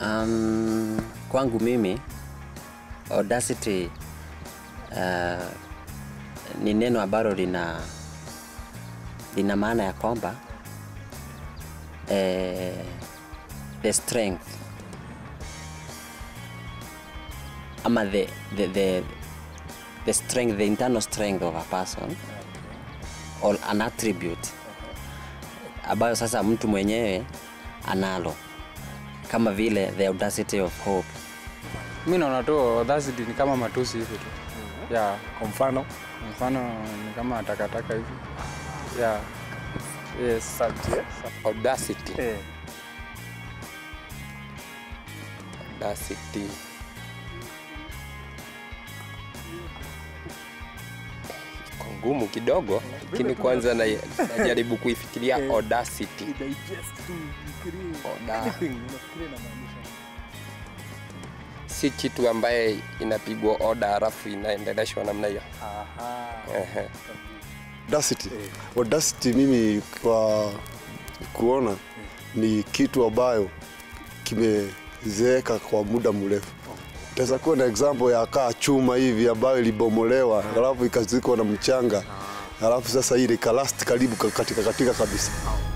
Um, kwangu mimi audacity uh, ni neno ambalo lina lina maana ya kwamba eh, the strength ama the, the, the, the strength the internal strength of a person or an attribute ambayo sasa mtu mwenyewe analo kama vile the audacity of hope mi naona tu audacity ni kama matusi hivi tu ya Kwa mfano mfano ni kama takataka hivi ya yes audacity eh, audacity iko ngumu kidogo lakini kwanza na- najaribu kuifikiria audacity Oda. si kitu ambaye inapigwa oda halafu inaendeleshwa namna hiyo Ehe. Audacity. Audacity mimi kwa kuona ni kitu ambayo kimezeeka kwa muda mrefu. Taweza kuwa na example ya kaa chuma hivi ambayo ilibomolewa halafu ikazikwa na mchanga halafu sasa ile ikalast karibu katika katika kabisa.